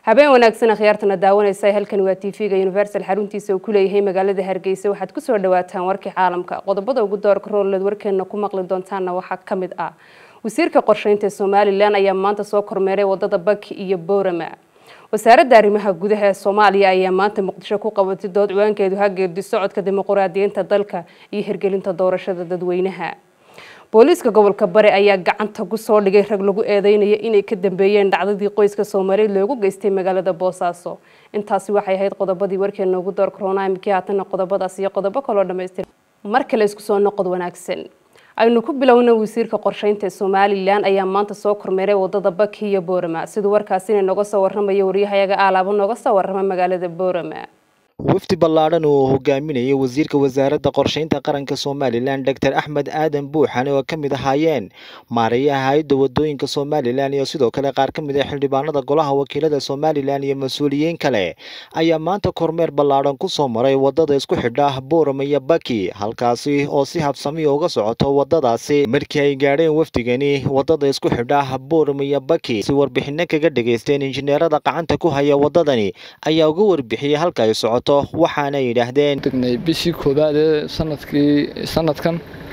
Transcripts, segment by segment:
habeen wanaagsan akhyaartana daawanaysa halkan waa tv-ga universal xaruntiisa uu ku leeyahay magaalada hargeysa waxaad kusoo dhawaataan warkii caalamka qodobada ugu doorka roolleed warkeena ku maqli doontaana waxaa ka mid ah wasiirka qorsheynta somalilan ayaa maanta soo kormeeray wadada baki iyo boorama wasaaradda arrimaha gudaha ee soomaaliya ayaa maanta muqdisho ku qabatay dood ciwaankeedu hageerdi socodka dimuquraadiyiinta dalka iyo hirgelinta doorashada dadweynaha booliiska gobolka bari ayaa gacanta ku soo dhigay rag lagu eedeynaya inay ka dambeeyeen dhacdadii qoyska soomaaliyeed loogu geystay magaalada boosaaso intaasi waxay ahayd qodobadii warkeena ugu door corona imikii haatana qodobadaas iyo qodobo kaloo dhamaystir mar kale isku soo noqod wanaagsan aynu ku bilowna wasiirka qorsheynta somalilan ayaa maanta soo kormeeray wadada baki iyo boorama siduu warkaasina nooga soo waramayo waryahayaga aalaabo nooga soo warrama magaalada boorama wafdi ballaadhan oo hogaaminayay wasiirka wasaaradda qorsheynta qaranka somalilan doctor axmed aadan buuxane oo ka mid ahaayeen maareeyaha hay-adda wadooyinka somalilan iyo sidoo kale qaar ka mid ah xildhibaanada golaha wakiilada somalilan iyo mas-uuliyiin kale ayaa maanta kormeer ballaadhan ku soo maray wadada isku xidha boorama iyo baki halkaasi oo si habsamiya uga socoto wadadaasi markii ay gaadheen wafdigani wadada isku xidha boorama iyo baki si warbixino kaga dhageysteen injineerada gacanta ku haya wadadani ayaa uga warbixiyey halka ay socoto waxaana yidhaahdeen degnay bishii koowaad ee sanadkii sanadkan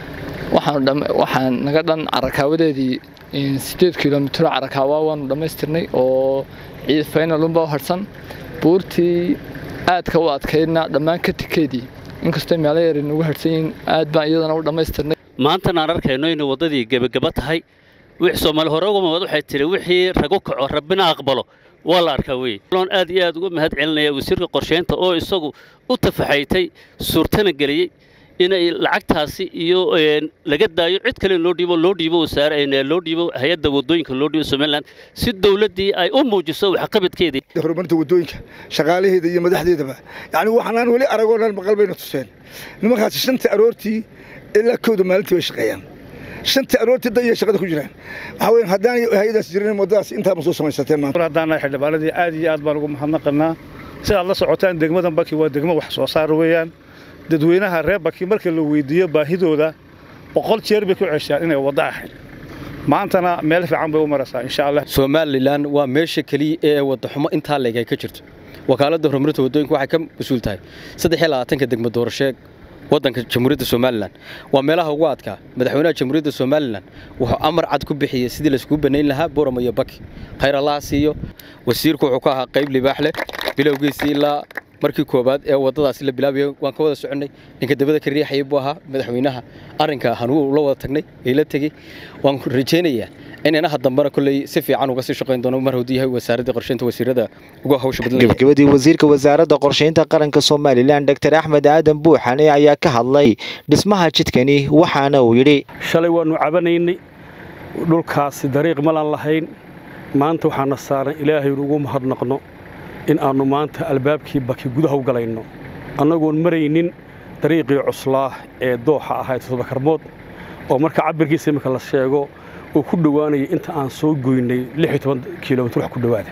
waxaan waxaan naga dhan carakaawadeedii sideed kilomitro carakaawa waanu dhammaystirnay oo ciid faynalunba u harsan buurtii aadka u adkaydna dhammaan ka tikeedii inkastoo meelo yar nagu harsan yihiin aad baan iyadana u dhammaystirnay maantana aan arkayno inay waddadii gebageba tahay wix soomaali hore uga mamad waxay tiri wixii ragu kaco rabbina aqbalo waa la arkaa wey loon aad iyo aad uga mahad celinaya wasiirka qorsheynta oo isagu u tafaxaytay suurtana geliyey inay lacagtaasi iyo laga daayo cid kale loo dhiibo loo dhiibo wasaare loo dhiibo hay-adda wadooyinka loo dhiibo somaliland si dowladdii ay u muujiso waxqabadkeedii horumarinta wadooyinka shaqaalaheeda iyo madaxdeedaba yacni waxaanaan weli aragoo dhan maqal bayna tuseen nimankaasi shanta aroortii ilaa kowda maalintii bay shaqeeyaan shanta aroortii dayay shaqada ku jiraan waxaa weeye haddaan hay-adaas jirin waddadaas intaaba soo samaysateen maanta haddaanahay xildhibaanadii aad iyo aad baan ugu mahadnaqanaa sidaad la socotaan degmadan baki waa degmo wax soo saar weeyaan dadweynaha reer baki marka la weydiiyo baahidooda boqol jeer bay ku ceshaan inay waddo ahayd maantana meel fiican bay u maraysaa insha allah somalilan waa meesha keliya ee waddaxumo intaa leeg ay ka jirto wakaaladda horumarinta waddooyinka waxay ka mas-uul tahay saddex iyo labaatanka degmo doorashee waddanka jamhuuriyadda somalilan waa meelaha ugu adkaa madaxweynaha jamhuuriyadda somalilan wuxuu amar cad ku bixiyey sidii layskugu bannayn lahaa boorama iyo baki khayr allaha siiyo wasiirku wuxuu ka ahaa qayb libaax leh bilowgiisii ilaa markii koowaad ee waddadaasi la bilaabayay waan ka wada soconnay ninka dabada ka riixayay buu ahaa madaxweynaha arrinka hanuu la wada tagnay ee la tegey waan rajaynayaa in inaha dambena kolley si fiican uga sii shaqayn doono mar hadduu yahay wasaaradda qorsheynta wasiirada uga hawsha badan gabagabadii wasiirka wasaaradda qorsheynta qaranka somalilan doctor axmed aadan buuxane ayaa ka hadlay dhismaha jidkani waxaana uu yidhi shalay waannu cabanaynay dhulkaasi dariiq malaan lahayn maanta waxaana saaran ilaahaynu ugu mahadnaqno in aannu maanta albaabkii baki gudaha u galayno annagoon maraynin dariiqii cuslaah ee dooxa ahayd todobakarmood oo marka cabirkiisa iminka la sheego uu ku dhowaanaya inta aan soo goynay kilomitr wax ku dhowaada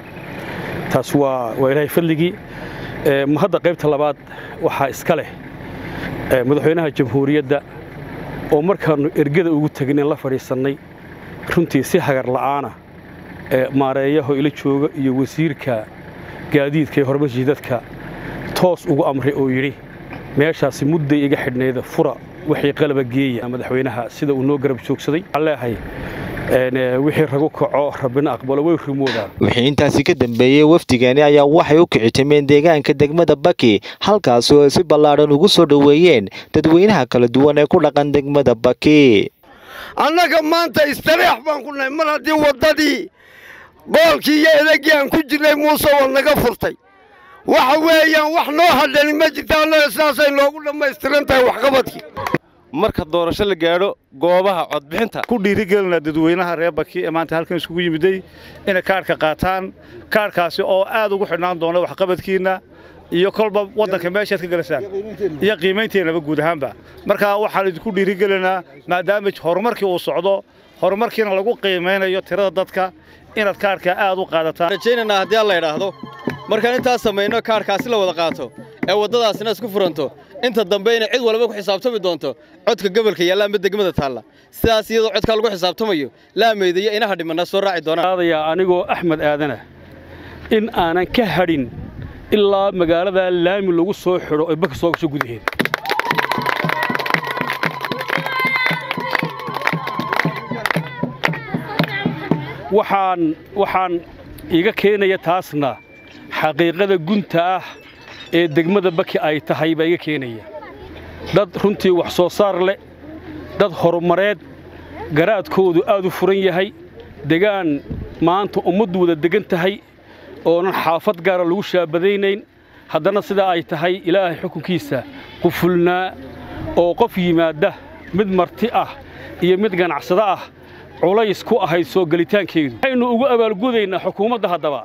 taas waa ilaahay fadligii hadda qaybta labaad waxaa iska leh madaxweynaha jamhuuriyadda oo markaannu ergada ugu tagneen la fadhiisannay runtii si hagar la'aana maareeyaho ila jooga iyo wasiirka gaadiidka ee horumarka jidadka toos ugu amray oo yidhi meeshaasi mudday iga xidhnayda fura wixii qalaba geeya madaxweynaha sida uu noo garab joogsaday waxaan leeyahay wixii ragu kaco rabbina aqbalo way rumoodaan wixii intaasi ka dambeeyey wafdigani ayaa waxay u kicitimeen deegaanka degmada baki halkaasi oo si ballaadhan ugu soo dhoweeyeen dadweynaha kala duwan ee ku dhaqan degmada baki annaga maanta istareex baan ku nahay mar haddii waddadii boolkii iyo edagii aan ku jirnay muuse waa naga furtay waxa weeyaan wax noo hadhani ma jirta annaga sidaasay noogu dhammaystiran tahay waxqabadkii marka doorasho la gaadho goobaha codbixinta ku dhiirigelinaa dadweynaha reer baki ee maanta halkan isugu yimiday inay kaarhka qaataan kaarhkaasi oo aad ugu xidhnaan doona waxqabadkiinna iyo kolba waddanka meeshaad ka gelasaan iyo qiimaynteennaba guud ahaanba markaa waxaan idinku dhiirigelinaa maadaama horumarkii uu socdo horumarkiina lagu qiimaynayo tirada dadka inaad kaarhkaa aad u qaadataan rajaynaynaa haddii alla idhaahdo markaan intaas samayno kaarhkaasi la wada qaato ee waddadaasina isku furanto inta dambe inay cid walba ku xisaabtami doonto codka gobolka yaalla ama degmada taalla sidaas iyadoo codkaa lagu xisaabtamayo laameydaya inaha dhimana soo raaci doonaan adayaa anigoo axmed aadana in aanan ka hadhin ilaa magaalada laami lagu soo xidho ay baka soo gasho gudaheeda waxaan waxaan iga keenaya taasna xaqiiqada gunta ah ee degmada baki ay tahay baa iga keenaya dad runtii wax soo saar leh dad horumareed garaadkoodu aad u furan yahay degaan maanta ummaddu wada degan tahay oonan xaafad gaara lagu shaabadaynayn haddana sidaa ay tahay ilaahay xukunkiisa qufulnaa oo qof yimaadda mid marti ah iyo mid ganacsado ah culays ku ahayd soo gelitaankeedu waxaynu ugu abaalgudaynaa xukuumadda haddaba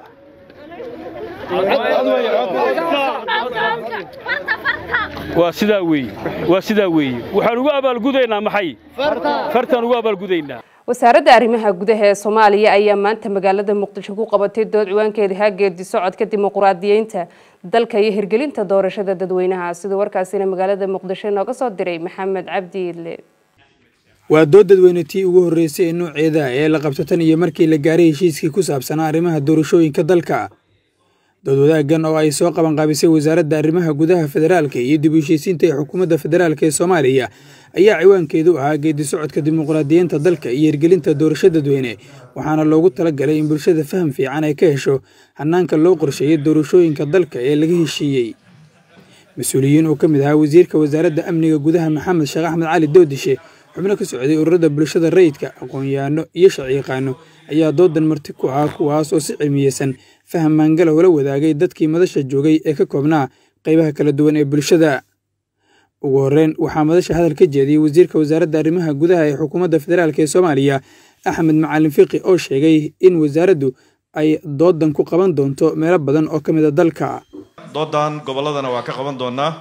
waa sidaa weeye waa sidaa weeye waxaan ugu abaalgudaynaa maxay fartaan ugu abaalgudaynaa wasaaradda arrimaha gudaha ee soomaaliya ayaa maanta magaalada muqdisho ku qabatay dood ciwaankeeda haageedi socodka dimuqraadiyeynta dalka iyo hirgelinta doorashada dadweynaha sida warkaasina magaalada muqdisho inooga soo diray maxamed cabdi idle waa dood dadweyne tii ugu horreysay ee nooceeda ee la qabto tan iyo markii la gaaray heshiiskii ku saabsanaa arrimaha doorashooyinka dalka dood wadaaggan oo ay soo qabanqaabisay wasaaradda arrimaha gudaha federaalka iyo dib u heshiisiinta ee xukuumadda federaalk ee soomaaliya ayaa ciwaankeedu ahaa geedi socodka dimuqraadiyiinta dalka iyo hirgelinta doorasho dadweyne waxaana loogu talagalay in bulshada faham fiican ay ka hesho hanaanka loo qorsheeyay doorashooyinka dalka ee laga heshiiyey mas-uuliyiin oo ka mid ahaa wasiirka wasaaradda amniga gudaha maxamed sheekh axmed cali doodishe xubno ka socday ururada bulshada rayidka aqoon-yahanno iyo sharciyaqaano ayaa doodan marti ku ahaa kuwaas oo si cilmiyeysan faham maangala ula wadaagay dadkii madasha joogay ee ka koobnaa qaybaha kala duwan ee bulshada ugu horreyn waxaa madasha hadal ka jeediyey wasiirka wasaaradda arrimaha gudaha ee xukuumadda federaalk ee soomaaliya axmed macalin fiqi oo sheegay in wasaaraddu ay doodan ku qaban doonto meelo badan oo ka mid a dalka doodan gobolladana waa ka qaban doonaa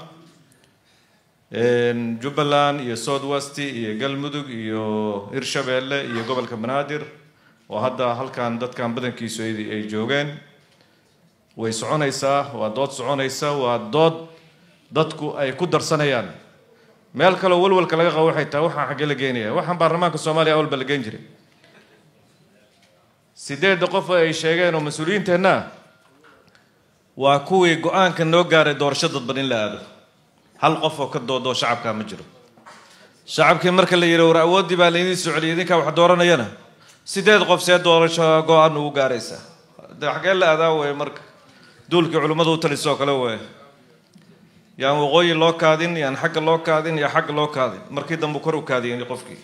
jubbaland iyo south west iyo galmudug iyo hirshabeelle iyo gobolka banaadir oo hadda halkan dadkan badankiisu ay joogeen way soconaysaa waa dood soconaysa waa dood dadku ay ku darsanayaan meel kaleo walwalka laga qabo waxay tahay waxaan xaggee la geenaya waxaan baarlamaanka soomaaliya awalba la geen jiray sideedda qof ay sheegeen oo mas-uuliyiinteenna waa kuwii go-aanka noo gaaray doorasho dadban in la aado hal qof oo ka doodoo shacabkaa ma jiro shacabkii marka la yidhi war awooddii baa laydin socliyay idinkaa wax dooranayana sideed qof see doorasho go-aan ugu gaaraysaa de xaggee la aadaa wey marka duulkii culimmadu u talisoo kale wey yaan waqooyi loo kaadin yaan xagga loo kaadin iyo xagga loo kaadin markii dambe kor u kaadiyeen qofkii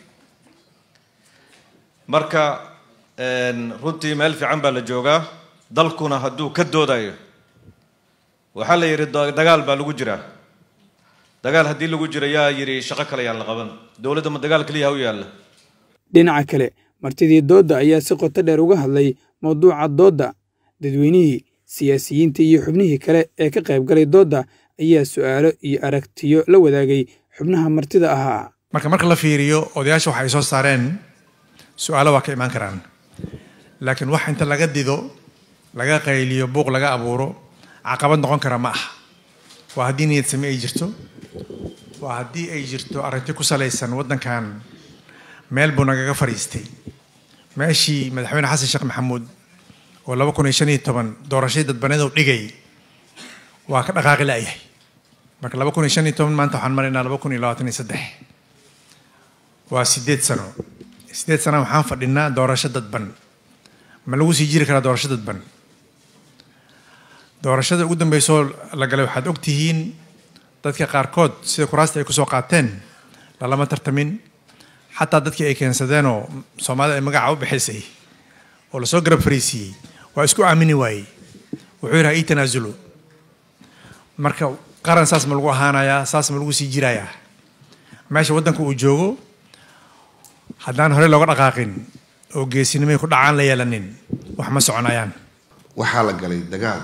marka runtii meel fiican baa la joogaa dalkuna hadduu ka doodayo waxaa la yidhi dagaal baa lagu jiraa dagaal haddii lagu jiro yaa yidhi shaqo kale yaan la qaban dowladda ma dagaal keliya ha u yaalla dhinaca kale martidii doodda ayaa si qoto dheer uga hadlay mawduuca doodda dadweynihii siyaasiyiinta iyo xubnihii kale ee ka qayb galay doodda ayaa su'aalo iyo aragtiyo la wadaagay xubnaha martida ahaa marka marka la fiiriyo odayaasha waxa ay soo saareen su-aalo waa ka imaan karaan laakiin wax inta laga dido laga qayliyo buuq laga abuuro caqabad noqon kara ma aha waa haddii niyad same ay jirto waa haddii ay jirto arrinti ku salaysan waddankan meel buu nagaga fadhiistay meeshii madaxweyne xasan sheekh maxamuud oo laba kun iyo shan iyo toban doorashadii dadbaneed dhigay waa ka dhaqaaqi la'yahay marka laba kun iyo shan iyo toban maanta waxaan maraynaa laba kun iyo labaatan iyo saddex waa sideed sano sideed sana waxaan fadhinaa doorasho dadban ma lagu sii jiri karaa doorasho dadban doorashada ugu dambeysoo la galay waxaad og tihiin dadka qaarkood sida kuraasta ay kusoo qaateen lalama tartamin xataa dadkii ay keensadeenoo soomaalida ay magaca u bixisay oo lasoo garab fariisiiyey waa isku aamini waayey wuxuu yidhaha ii tanaasulo marka qaran saas ma lagu ahaanayaa saas ma lagu sii jirayaa meesha waddanka uu joogo haddaan horey looga dhaqaaqin oo geesinimay ku dhacaan la yeelanin wax ma soconayaan waxaa la galay dagaal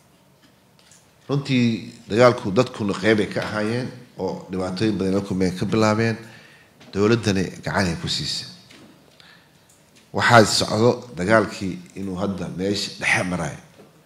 runtii dagaalku dadkuna qeybay ka ahaayeen oo dhibaatooyin badan lakumay ka bilaabeen dowladdani gacanay ku siisay waxaa socdo dagaalkii inuu hadda meesha dhexe marayo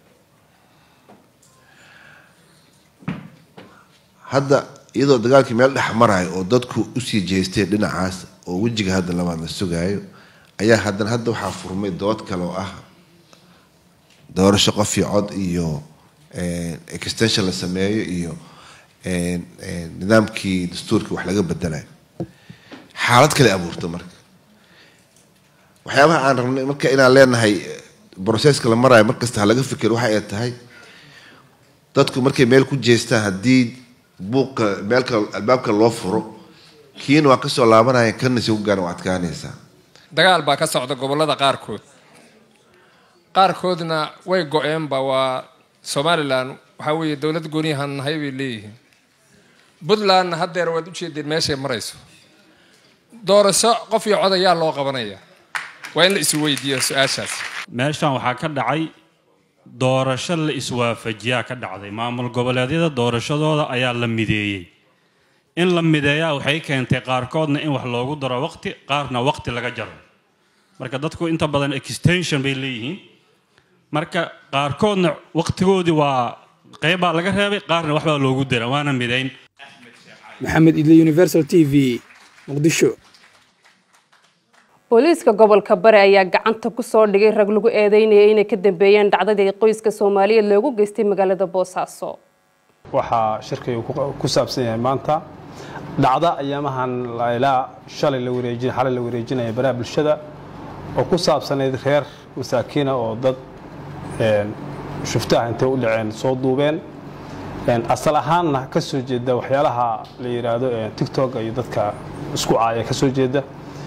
hadda iyadoo dagaalkii meel dhex marayo oo dadku usii jeesteen dhinacaas oo wejiga hadda labaad la sugaayo ayaa haddana hadda waxaa furmay dood kale oo ah doorasho qof iyo cod iyo extension la sameeyo iyo nidaamkii dastuurkii wax laga bedelayo xaalad kale abuurto marka waxyaabaha aan rabnay marka inaan leenahay broseska la maraayo markasta ha laga fikir waxa ay tahay dadku markay meel ku jeestaan haddii buuqa meelka albaabka loo furo kiina waa kasoo laabanaya kana si ugaana waa adkaanaysaa dagaal baa ka socda gobollada qaarkood qaarkoodna way go-eenba waa somalilan waxaa weeye dowlad gooniyahan nahay bay leeyihiin puntlandna haddeer waad ujeedeen meeshay marayso doorasho qof iyo cod ayaa loo qabanaya waa in la isweydiiyo su-aashaas meeshan waxaa ka dhacay doorasho la iswaafajiyaa ka dhacday maamul goboleedyada doorashadooda ayaa la mideeyey in la mideeyaa waxay keentay qaarkoodna in wax loogu daro waqti qaarna waqti laga jaro marka dadku inta badan extension bay leeyihiin marka qaarkoodna waqtigoodii waa qeybbaa laga reebay qaarna waxbaa loogu dara waana midayn maxamed idle universal t v muqdisho booliiska gobolka bari ayaa gacanta ku soo dhigay rag lagu eedeynayay inay ka dambeeyeen dhacdadii qoyska soomaaliyeed loogu geystay magaalada boosaaso waxaa shirkaygu ku saabsan yahay maanta dhacda ayaamahan ilaa shalay la wareejin xalay la wareejinaya baraha bulshada oo ku saabsanayd reer masaakiina oo dad shuftaah intay u dhaceen soo duubeen asal ahaanna ka soo jeeda waxyaalaha la yidhaahdo tictok iyo dadka isku caaya ka soo jeeda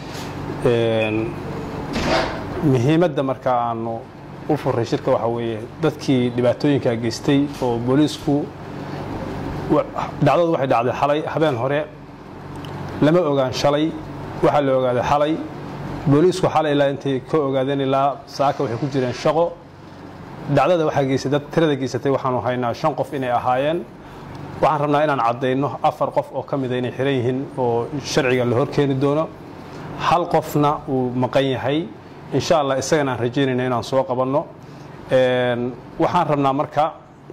muhiimadda marka aanu u furay shirka waxaa weeye dadkii dhibaatooyinka geystay oo booliisku dhacdadu waxay dhacday xalay habeen hore lama ogaan shalay waxaa la ogaaday xalay booliisku xalay ilaa intay ka ogaadeen ilaa saaka waxay ku jireen shaqo dhacdada waxaa geystay dad tirada geysatay waxaanu haynaa shan qof inay ahaayeen waxaan rabnaa inaan caddayno afar qof oo ka mida inay xiran yihiin oo sharciga la horkeeni doono hal qofna uu maqan yahay insha allah isagana aan rajaynayna inaan soo qabanno waxaan rabnaa marka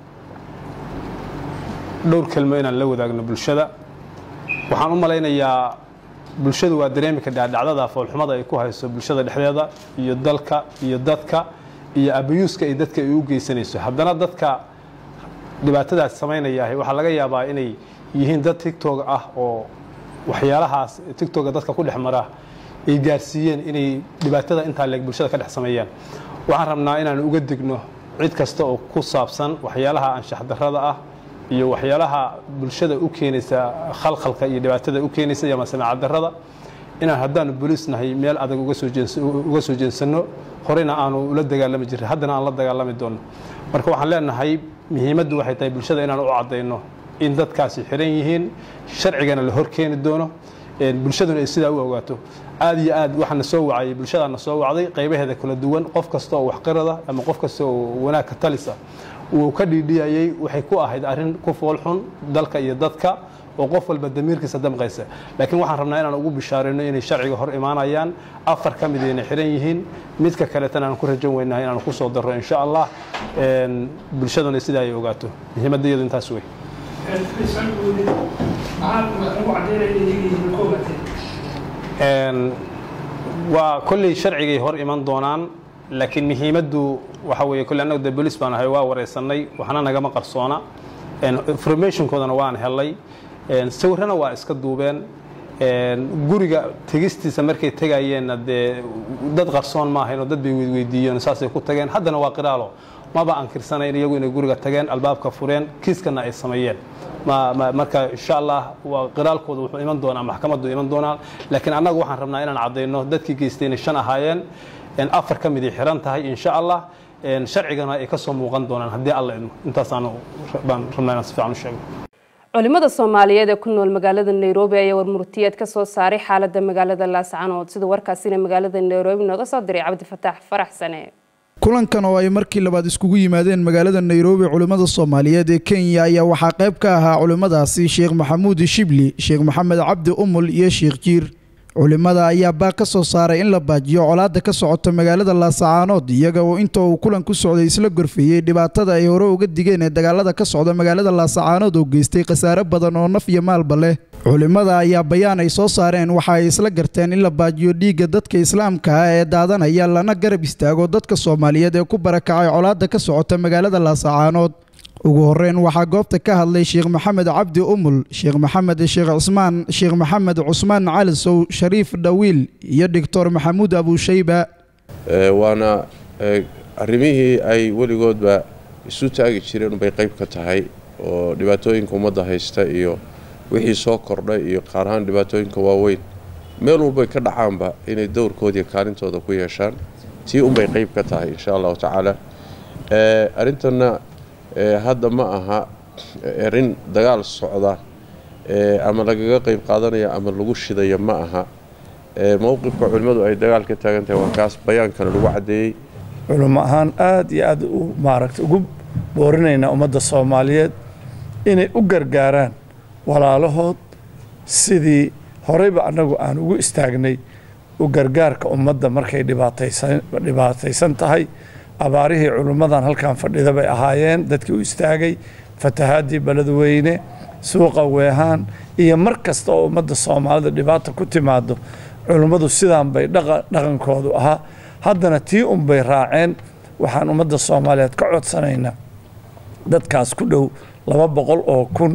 dhowr kelmo inaan la wadaagno bulshada waxaan u malaynayaa bulshadu waa dareemi kadhaa dhacdada foolxumada ay ku hayso bulshada dhexdeeda iyo dalka iyo dadka iyo abayuuska ay dadka ay u geysanayso haddana dadka dhibaatadaas samaynaya waxaa laga yaabaa inay yihiin dad tictog ah oo waxyaalahaas tictoga dadka ku dhex mara ay gaarsiiyeen inay dhibaatada intaa leeg bulshada ka dhex sameeyaan waxaan rabnaa inaan uga digno cid kasta oo ku saabsan waxyaalaha anshax darrada ah iyo waxyaalaha bulshada u keenaysa khalkhalka iyo dhibaatada u keenaysa iyo masamaacad darrada inaan haddaanu booliis nahay meel adag uga soo jeensanno horeyna aanu ula dagaalami jirray haddana aan la dagaalami doonno marka waxaan leenahay muhiimaddu waxay tahay bulshada inaan u caddayno in dadkaasi xiran yihiin sharcigana la hor keeni doono bulshaduna ay sidaa u ogaato aad iyo aad waxaana soo wacayay bulshadaana soo wacday qaybaheeda kala duwan qof kasta oo waxqirada ama qof kasta oo wanaag ka talisa uu ka dhiidhiyayay waxay ku ahayd arrin ku foolxun dalka iyo dadka oo qof walba damiirkiisa damqaysa laakiin waxaan rabnaa inaan ugu bishaarayno inay sharciga hor imaanayaan afar ka mid ayna xiran yihiin midka kaleetana aan ku rajan weynahay inaan ku soo darro insha allah bulshaduna sidaa ay ogaato muhiimadda iyadu intaas wey waa kolley sharcigay hor iman doonaan laakiin muhiimaddu waxa weeye kolley annagu dee bolis baan ahay waa wareysannay waxna nagama qarsoona informationkoodana waan helay sawirrana waa iska duubeen guriga tegistiisa markay tegayeenna dee dad qarsoon ma ahayn oo dad bay weydweydiiyeen saasay ku tageen haddana waa qiraalo maba ankirsanayn iyagu inay guriga tageen albaabka fureen kiiskana ay sameeyeen marka insha allah waa qiraalkooda wuxuu iman doonaa maxkamaddu iman doonaa laakiin annagu waxaan rabnaa inaan caddayno dadkii geystay inay shan ahaayeen afar ka miday xiran tahay insha allah sharcigana ay ka soo muuqan doonaan haddii alla idmo intaasaan baan rabnaa inaan si fiican u sheego culimada soomaaliyeed ee ku nool magaalada nairobi ayaa warmurtiyeed ka soo saaray xaalada magaalada laascanood sida warkaasina magaalada nairobi nooga soo diray cabdifataax farax sane kulankan oo ay markii labaad iskugu yimaadeen magaalada nairobi culimmada soomaaliyeed ee kenya ayaa waxaa qayb ka ahaa culimmadaasi sheekh maxamuud shibli sheekh maxamed cabdi umul iyo sheekh jiir culimmada ayaa baaq ka soo saaray in la baajiyo colaadda ka socota magaalada laasacaanood iyaga oo inta uu kulan ku socday isla gorfeeyey dhibaatada ay hore uga digeen ee dagaalada ka socda magaalada laasacaanood oo geystay khasaare badan oo naf iyo maalba leh culimmada ayaa bayaan ay soo saareen waxa ay isla garteen in la baajiyo dhiigga dadka islaamka ah ee daadanaya lana garab istaago dadka soomaaliyeed ee ku barakacay colaadda ka socota magaalada laasacaanood ugu horeyn waxaa goobta ka hadlay sheekh maxamed cabdi umul sheekh maxamed sheekh cismaan sheekh maxamed cusmaan calisow shariif dhawiil iyo doctor maxamuud abuushayba waana arrimihii ay weligoodba isu taagi jireen unbay qayb ka tahay oo dhibaatooyinka ummadda haysta iyo wixii soo kordhay iyo qaar ahaan dhibaatooyinka waaweyn meel walbay ka dhacaanba inay dowrkoodiiyo kaalintooda ku yeeshaan tii unbay qayb ka tahay insha allahu tacaala arrintanna hadda ma aha erin dagaal socda ama lagaga qayb qaadanaya ama lagu shidaya ma aha mowqifka culimmadu ay dagaal ka taagan tahay waa kaas bayaankana lagu caddeeyey culimo ahaan aada iyo aada u maaragta ugu boorinaynaa ummadda soomaaliyeed inay u gargaaraan walaalahood sidii horeyba annagu aan ugu istaagnay u gargaarka ummadda markay dhibaataysan tahay abaarihii culimmadan halkan fadhida bay ahaayeen dadkii u istaagay fatahaadii beledweyne suuqa weehaan iyo mar kasta oo ummadda soomaalida dhibaata ku timaado culimmadu sidaan bay dhaqankoodu ahaa haddana tii unbay raaceen waxaan ummadda soomaaliyeed ka codsanaynaa dadkaas ku dhow laba boqol oo kun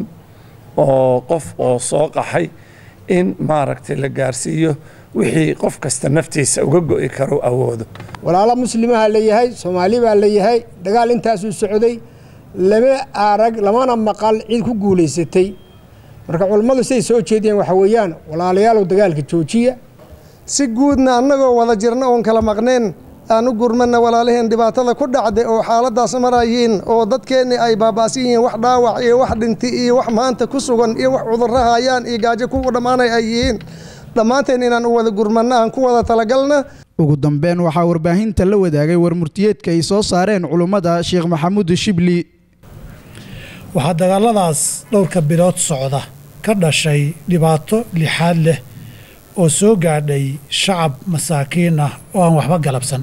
oo qof oo soo qaxay in maaragtay la gaarsiiyo wixii qof kasta naftiisa uga go'i karo awoodo walaalo muslimaha la yahay soomaali baa la yahay dagaal intaasuu socday lama arag lamana maqal cid ku guulaysatay marka culammadu siday soo jeediyeen waxa weeyaan walaalayaalow dagaalka joojiya si guudna annagoo wada jirna oon kala maqneen aan u gurmana walaalaheen dhibaatada ku dhacday oo xaaladaas marayiin oo dadkeenni ay baaba'san yihiin wax dhaawac iyo wax dhinti iyo wax maanta ku sugan iyo wax cudurro hayaan iyo gaajo ku dhammaanay ay yihiin dhammaanteen inaan u wada gurmanna aan ku wada talagalna ugu dambeyn waxaa warbaahinta la wadaagay warmurtiyeedka ay soo saareen culummada sheekh maxamuud shibli waxaa dagaaladaas dhowrka bilood socda ka dhashay dhibaato lixaad leh oo soo gaadhay shacab masaakiin ah oo aan waxba galabsan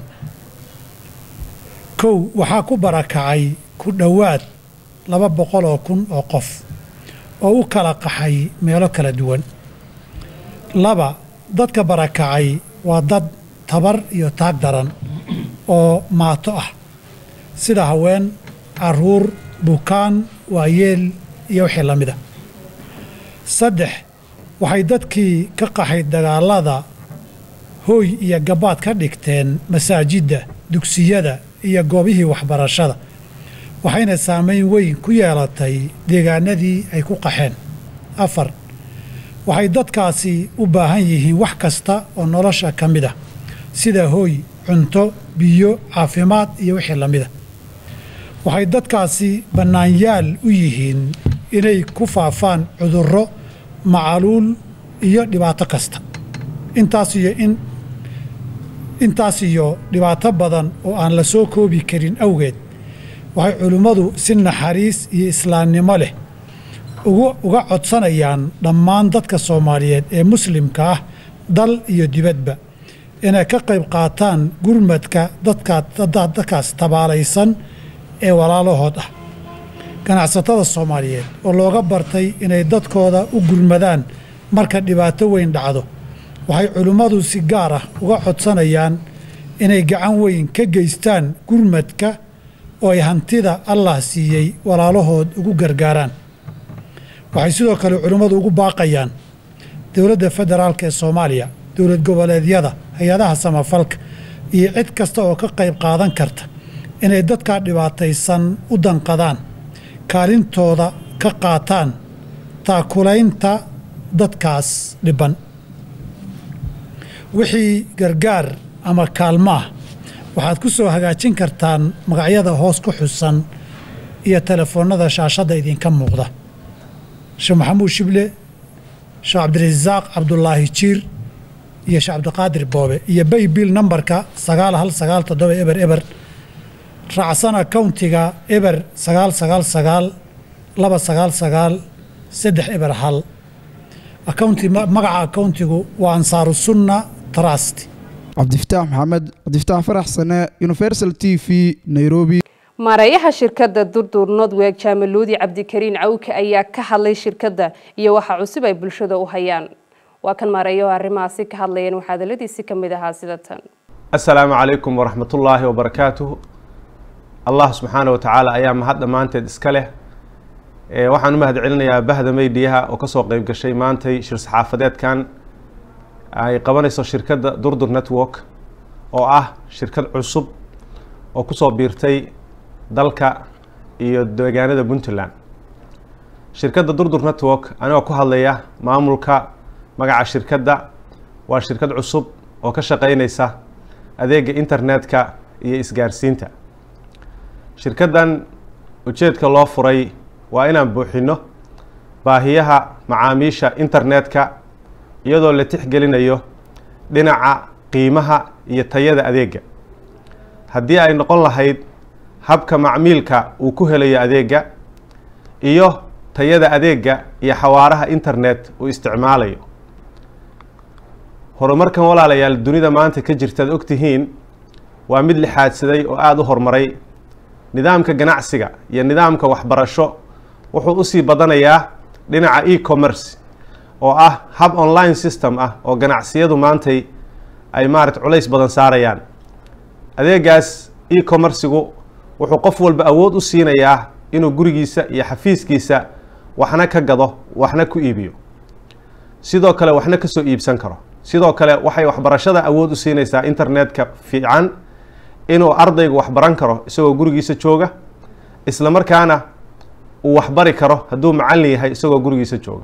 kow waxaa ku barakacay ku dhowaad laba boqol oo kun oo qof oo u kala qaxay meelo kala duwan laba dadka barakacay waa dad tabar iyo taag daran oo maato ah sida haween caruur bukaan waayeel iyo wixii la mida saddex waxay dadkii ka qaxay dagaalada hooy iyo gabaad ka dhigteen masaajidda dugsiyada iyo goobihii waxbarashada waxayna saamayn weyn ku yeelatay deegaanadii ay ku qaxeen afar waxay dadkaasi u baahan yihiin wax kasta oo nolosha ka mid ah sida hooy cunto biyo caafimaad iyo wixii la mida waxay dadkaasi bannaanyaal u yihiin inay ku faafaan cudurro macaluul iyo dhibaato kasta intaas iyo in intaas iyo dhibaato badan oo aan la soo koobi karin awgeed waxay culimmadu si naxariis iyo islaamnimo leh uga codsanayaan dhammaan dadka soomaaliyeed ee muslimka ah dal iyo dibadba inay ka qayb qaataan gurmadka dadkaas tabaalaysan ee walaalahood ah ganacsatada soomaaliyeed oo looga bartay inay dadkooda u gurmadaan marka dhibaato weyn dhacdo waxay culimmadu si gaar ah uga codsanayaan inay gacan weyn ka geystaan gurmadka oo ay hantida allah siiyey walaalahood ugu gargaaraan waxay sidoo kale culimmadu ugu baaqayaan dowladda federaalk ee soomaaliya dowlad goboleedyada hay-adaha samafalka iyo cid kasta oo ka qayb qaadan karta inay dadkaa dhibaataysan u danqadaan kaalintooda ka qaataan taakulaynta dadkaas dhibban wixii gargaar ama kaalmaah waxaad ku soo hagaajin kartaan magacyada hoos ku xusan iyo telefoonnada shaashadda idinka muuqda sheekh maxamuud shible sheekh cabdirasaaq cabdulaahi jiir iyo sheekh cabdiqaadir boobe iyo baybil nambarka sagaal hal sagaal toddoba eber eber raacsana countiga eber sagaal sagaal sagaal laba sagaal sagaal saddex eber hal accounti magaca accountigu waa ansaaru sunna trust cabdifataax maxamed cabdifataax farax sane universal t v nairobi maareeyaha shirkadda durdur nodweg jaamaluudi cabdikariin cawke ayaa ka hadlay shirkadda iyo waxa cusub ay bulshada u hayaan waa kan maareeyaho arrimahaasi ka hadlayeen waxaa hadaladiisi ka mid ahaa sida tan assalaamu calaykum waraxmatullaahi wabarakaatuh allah subxaana watacaala ayaa mahad dhammaanteed iska leh waxaan u mahad celinayaa bahda meydiyaha oo kasoo qeyb gashay maantay shir saxaafadeedkan ay qabanayso shirkadda durdur network oo ah shirkad cusub oo kusoo biirtay dalka iyo deegaanada puntland shirkadda durdur network anigoo ku hadlaya maamulka magaca shirkadda waa shirkad cusub oo ka shaqeynaysa adeega internetka iyo isgaarsiinta shirkaddan ujeedka loo furay waa inaan buuxino baahiyaha macaamiisha internetka iyadoo la tixgelinayo dhinaca qiimaha iyo tayada adeega haddii ay noqon lahayd habka macmiilka uu ku helayo adeega iyo tayada adeega iyo xawaaraha internet uu isticmaalayo horumarkan walaalayaal dunida maanta ka jirtaad ogtihiin waa mid lixaadsaday oo aada u horumaray nidaamka ganacsiga iyo nidaamka waxbarasho wuxuu usii badanayaa dhinaca e-commerce oo ah hab online system ah oo ganacsiyadu maantay ay maarata culays badan saarayaan adeegaas e-commercigu wuxuu qof walba awood u siinayaa inuu gurigiisa iyo xafiiskiisa waxna ka gado waxna ku iibiyo sidoo kale waxna kasoo iibsan karo sidoo kale waxay waxbarashada awood u siinaysaa internetka fiican inuu ardaygu waxbaran karo isagoo gurigiisa jooga isla markaana uu waxbari karo hadduu macallin yahay isagoo gurigiisa jooga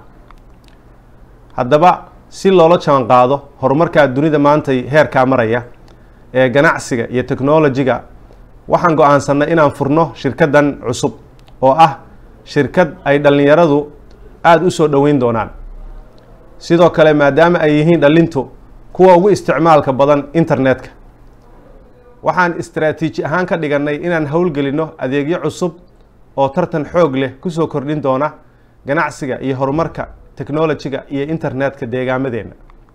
haddaba si loola jaban qaado horumarkaa dunida maantay heerkaa maraya ee ganacsiga iyo technolojiga waxaan go-aansanay inaan furno shirkaddan cusub oo ah shirkad ay dhallinyaradu aada u soo dhoweyn doonaan sidoo kale maadaama ay yihiin dhallintu kuwa ugu isticmaalka badan internetka waxaan istaraatiiji ahaan ka dhigannay inaan howlgelinno adeegyo cusub oo tartan xoog leh kusoo kordhin doona ganacsiga iyo horumarka technolojiga iyo internetka deegaamadeenna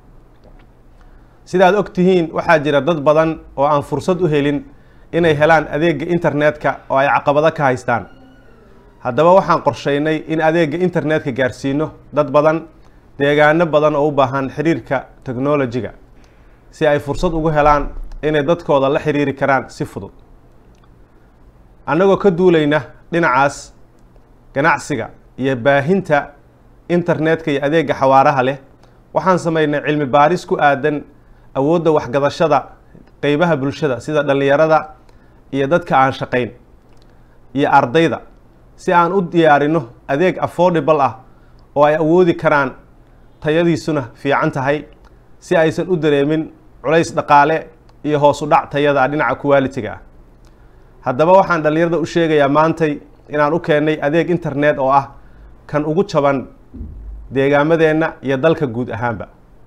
sidaad og tihiin waxaa jira dad badan oo aan fursad u helin inay helaan adeega internetka oo ay caqabado ka haystaan haddaba waxaan qorsheynay in adeega internetka gaarsiino dad badan deegaano badan oo u baahan xiriirka technolojiga si ay fursad ugu helaan inay dadkooda la xiriiri karaan si fudud annagoo ka duulayna dhinacaas ganacsiga iyo baahinta internetka iyo adeega xawaaraha leh waxaan sameynay cilmi baaris ku aadan awoodda waxgadashada qeybaha bulshada sida dhallinyarada iyo dadka aan shaqayn iyo ardayda si aan u diyaarino adeeg affordable ah oo ay awoodi karaan tayadiisuna fiican tahay si aysan u dareemin culays dhaqaale iyo hoos u dhac tayada dhinaca quality-ga ah haddaba waxaan dhallinyarada u sheegayaa maantay inaan u keennay adeeg internet oo ah kan ugu jaban deegaamadeenna iyo dalka guud ahaanba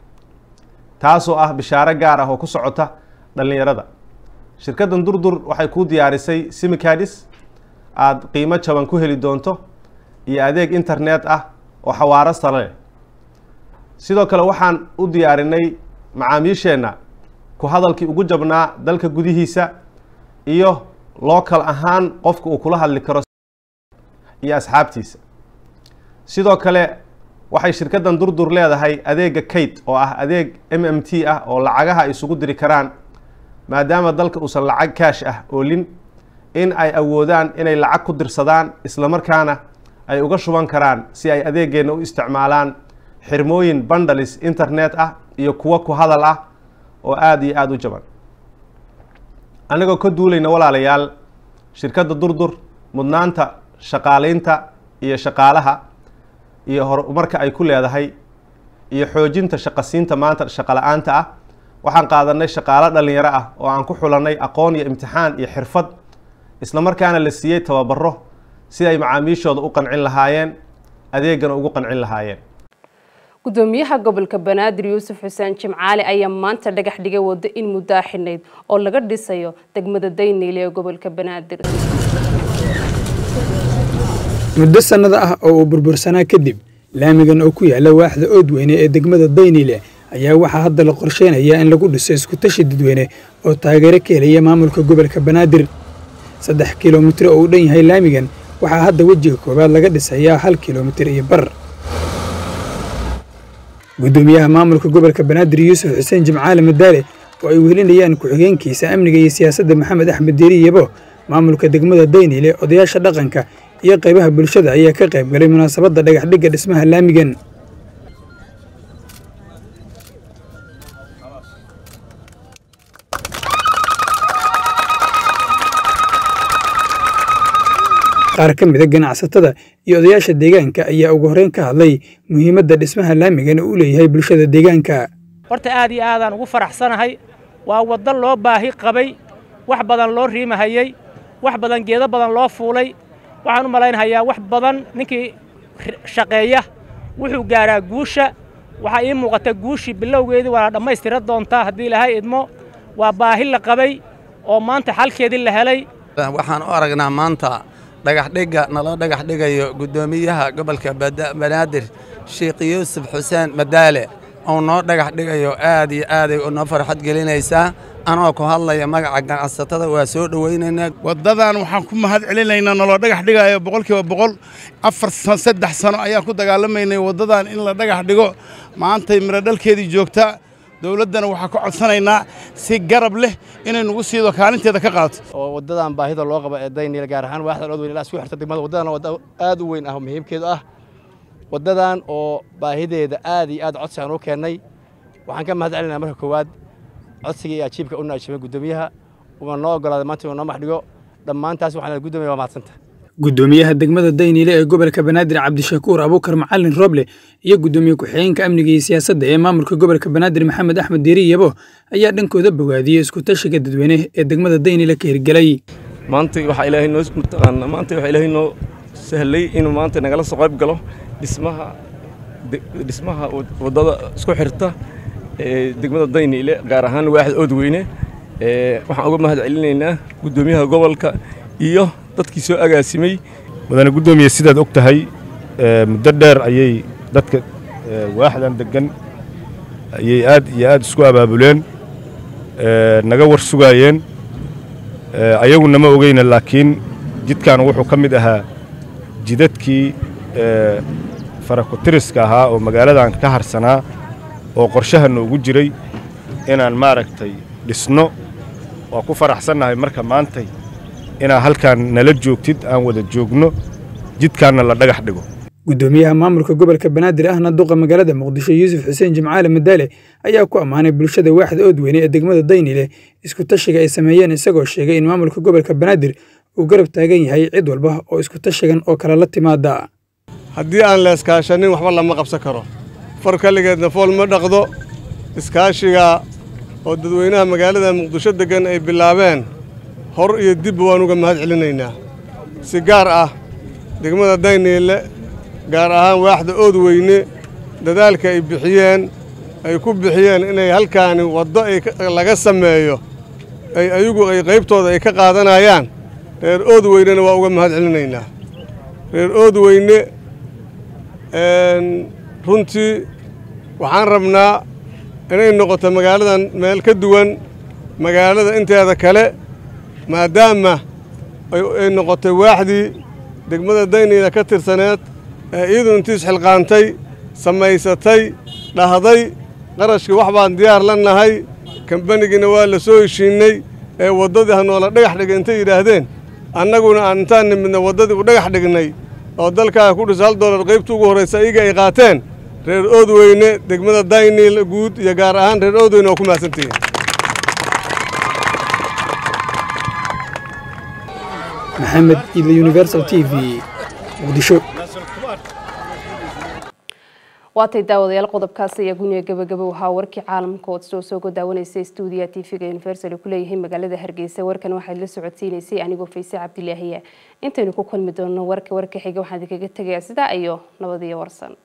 taasoo ah bishaaro gaar ah oo ku socota dhallinyarada shirkaddan durdur waxay kuu diyaarisay simicadis aada qiimo jaban ku heli doonto iyo adeeg internet ah oo xawaaro sare leh sidoo kale waxaan u diyaarinay macaamiisheenna ku hadalkii ugu jabnaa dalka gudihiisa iyo local ahaan qofka uu kula hadli karo iyo asxaabtiisa sidoo kale waxay shirkaddan durdur leedahay adeega kate oo ah adeeg m m t ah oo lacagaha ay isugu diri karaan maadaama dalka uusan lacag kaash ah oolin in ay awoodaan inay lacag ku dirsadaan isla markaana ay uga shuban karaan si ay adeegeenna u isticmaalaan xirmooyin bandalis internet ah iyo kuwo ku hadal ah oo aada iyo aada u jaban annagoo ka duulayna walaalayaal shirkadda durdur mudnaanta shaqaaleynta iyo shaqaalaha iyo horumarka ay ku leedahay iyo xoojinta shaqasiinta maanta shaqala-aanta ah waxaan qaadanay shaqaalo dhallinyaro ah oo aan ku xulanay aqoon iyo imtixaan iyo xirfad isla markaana la siiyey tababaro si ay macaamiishooda u qancin lahaayeen adeegana ugu qancin lahaayeen gudoomiyaha gobolka banaadir yuusuf xuseen jimcaali ayaa maanta dhagax dhigay wado in muddaa xidhnayd oo laga dhisayo degmada dayniile ee gobolka banaadir muddo sannado ah oo uu burbursanaa kadib laamigan oo ku yaala waaxda oodweyne ee degmada daynile ayaa waxaa hadda la qorsheynayaa in lagu dhiso iskutashi dadweyne oo taageero ka helaya maamulka gobolka banaadir saddex kilomitir oo uu dhan yahay laamigan waxaa hadda wejiga koowaad laga dhisayaa hal kilomitir iyo bar guddoomiyaha maamulka gobolka banaadir yuusuf xuseen jimcaale madaale oo ay wehelinayaan ku-xigeenkiisa amniga iyo siyaasadda maxamed axmed deeri yebo maamulka degmada daynile odayaasha dhaqanka iyo qaybaha bulshada ayaa ka qayb galay munaasabadda dhagaxdhigga dhismaha laamigan qaar ka mida ganacsatada iyo odayaasha deegaanka ayaa ugu horreyn ka hadlay muhiimadda dhismaha laamigan uu leeyahay bulshada deegaanka horta aad iyo aadaan ugu faraxsanahay waa waddo loo baahi qabay wax badan loo riimahayey wax badan geedo badan loo fuulay waxaan u malaynahayaa wax badan ninkii shaqeeya wuxuu gaaraa guusha waxaa ii muuqata guushii bilowgeedii waa la dhammaystira doontaa haddii ilaahay idmo waa baahi la qabay oo maanta xalkeedii la helay waxaan u aragnaa maanta dhagaxdhigga naloo dhagax dhigayo guddoomiyaha gobolka banaadir sheekh yuusuf xuseen madaale oo noo dhagax dhigayo aad iyo aaday noo farxad gelinaysaa anoo ku hadlaya magaca ganacsatada waa soo dhowaynaynaa waddadan waxaan ku mahad celinaynaa naloo dhagax dhigayo boqolkiiba boqol afar saddex sano ayaan ku dagaalamaynay waddadan in la dhagax dhigo maantay miro dhalkeedii joogtaa dowladdana waxaan ka codsanaynaa si garab leh inay nagu siido kaalinteeda ka qaadato oo waddadan baahida loo qabo ee daynil gaar ahaan waaxda dhood weyn ilaa isku xirta degmada waddadan wadda aad u weyn ah oo muhiimkeedu ah waddadan oo baahideeda aad iyo aad codsi aan u keennay waxaan ka mahad celinaa marka koowaad codsiga iyo ajiibka u naajimay guddoomiyaha uuna noo ogolaaday maanta inuu noo maxdhigo dhammaantaas waxaan guddoomiya waa mahadsanta guddoomiyaha degmada daynile ee gobolka banaadir cabdishakuur abuukar macalin roble iyo guddoomiye ku-xigeenka amniga iyo siyaasadda ee maamulka gobolka banaadir maxamed axmed deeri yabo ayaa dhankooda bogaadiyey iskutashiga dadweyne ee degmada daynile ka hirgelay maanta waxaa ilaahay noo mataqaana maanta waxaa ilaahay noo sahlay inuu maanta nagala soo qayb galo dhismaha dhismaha waddada isku xirta ee degmada daynile gaar ahaan waaxda oodweyne waxaan uga mahad celinaynaa guddoomiyaha gobolka iyo dadkii soo agaasimay mudane guddoomiye sidaad og tahay muddo dheer ayay dadka waaxdan deggan ayay aad iyo aad isku abaabuleen naga war sugaayeen ayagu nama ogeyna laakiin jidkan wuxuu ka mid ahaa jidadkii farakutiriska ahaa oo magaaladan ka harsanaa oo qorshaha noogu jiray inaan maaragtay dhisno waa ku faraxsannahay marka maantay inaad halkaan nala joogtid aan wada joogno jidkaanna la dhagax dhigo guddoomiyaha maamulka gobolka banaadir ahna duqa magaalada muqdisho yuusuf xuseen jimcaale madaale ayaa ku ammaanay bulshada waaxda oodweyne ee degmada daynile isku tashiga ay sameeyeen isagoo sheegay in maamulka gobolka banaadir uu garab taagan yahay cid walba oo isku tashigan oo kale la timaada haddii aan la iskaashanin waxba lama qabsan karo far kaligeedna fool ma dhaqdo iskaashiga oo dadweynaha magaalada muqdisho deggan ay bilaabeen hor iyo dibba waan uga mahad celinaynaa si gaar ah degmada dayniile gaar ahaan waaxda oodweyne dadaalka ay bixiyeen ay ku bixiyeen inay halkaani waddo laga sameeyo ay ayagu ay qaybtooda ay ka qaadanayaan reer oodweynena waa uga mahad celinaynaa reer oodweyne runtii waxaan rabnaa inay noqoto magaaladan meel ka duwan magaalada inteeda kale maadaama ay noqotay waaxdii degmada dayniila ka tirsaneed ee iyadu intii isxilqaantay samaysatay dhahday qarashkii wax baan diyaar la nahay kambanigiina waa la soo heshiinnay ee waddadii ha noola dhagax dhigay intay yidhaahdeen annaguna aan intaan nimidna waddadii u dhagax dhignay oo dalkaaga ku dhisa hal doolar qaybta ugu horraysa iyaga ay qaateen reer oodweyne degmada dayniil guud iyo gaar ahaan reer oodweyne oo ku mahadsantihiin maxamed idle universal t v muqdisho waatay daawadayaal qodobkaasi ayaa guniga gabagabo ahaa warkii caalamka ood soo soo godaawanaysa stuudiya tv-ga universal ku leeyahay magaalada hargeysa warkan waxaad la socodsiinaysay anigoo fayse cabdilaahiya intaynu ku kulmi doonno warka warka xiga waxaan idinkaga tegayaa sidaa iyo nabadiyo warsan